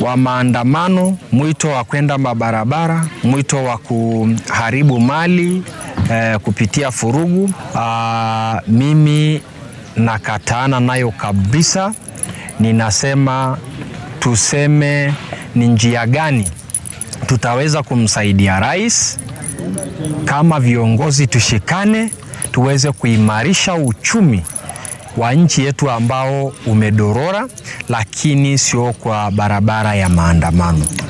wa maandamano, mwito wa kwenda mabarabara, mwito wa kuharibu mali eh, kupitia furugu. Aa, mimi nakataana nayo kabisa. Ninasema tuseme ni njia gani tutaweza kumsaidia rais kama viongozi, tushikane tuweze kuimarisha uchumi wa nchi yetu ambao umedorora, lakini sio kwa barabara ya maandamano.